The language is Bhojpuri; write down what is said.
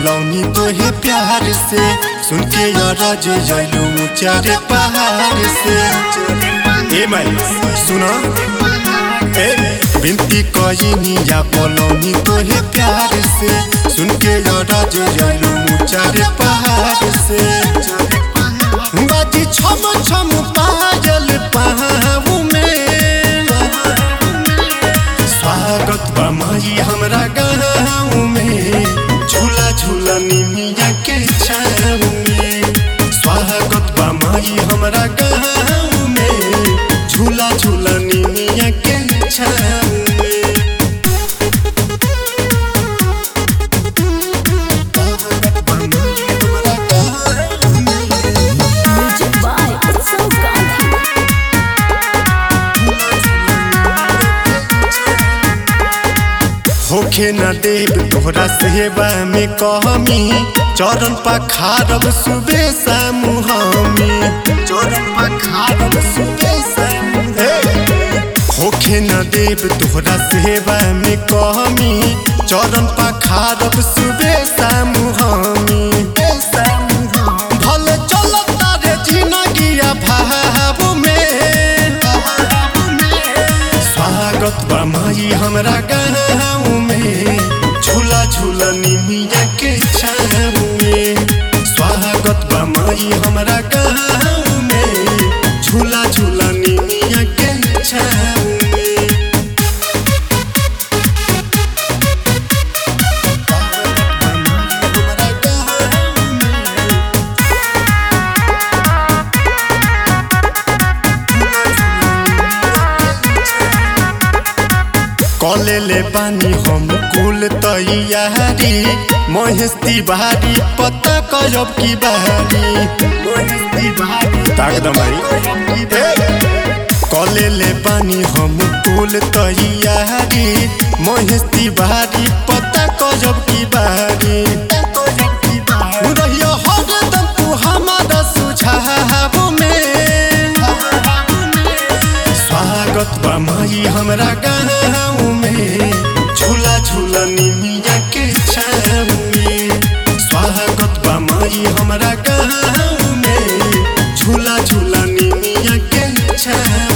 बोलौनी तोहे प्यार से सुन के रज जैलू ऊंचारे पहाड़ से ए माई सुना ए बिनती कईनी या बोलौनी तोहे प्यार से सुन के रज जैलू ऊंचारे पहाड़ से बाजी छम छम पाजल पहाऊ में स्वागत बा माई हमरा गाँव में झूला झूला निमिया के छाव में स्वागत बा माई हमरा गाँव में झूला झूला निमिया के छाव में स्वागत बा माई हमरा गाँव में Music by Utsav Gandhi. होखे न देव तोहरा सेवा में कहमी चरण पखारब सुबे मुहामी चरण पखारब सुबे होखे न देव तोहरा सेवा में कहमी चरण पखारब सुबे मुहामी भले चलता रे जिनगिया भाव में स्वागत बा माई हमरा गाँव में झूला झूला निमिया के छाव में स्वागत बा माई हमरा गाँव में झूला झूला निमिया के छाव में स्वागत बा माई हमरा गाँव में कले ले बानी हम कुल तैयारी महेश तिवारी पता करब की बारी महेश तिवारी ताक दमाई कले ले बानी हम कुल तैयारी महेश तिवारी पता करब की बारी रहियो हरदम तू हमारा सुझाव में स्वागत बा माई हमरा गाँव में झूला झूला निमिया के छाव में स्वागत बा माई हमरा गाँव में झूला झूला निमिया के छाव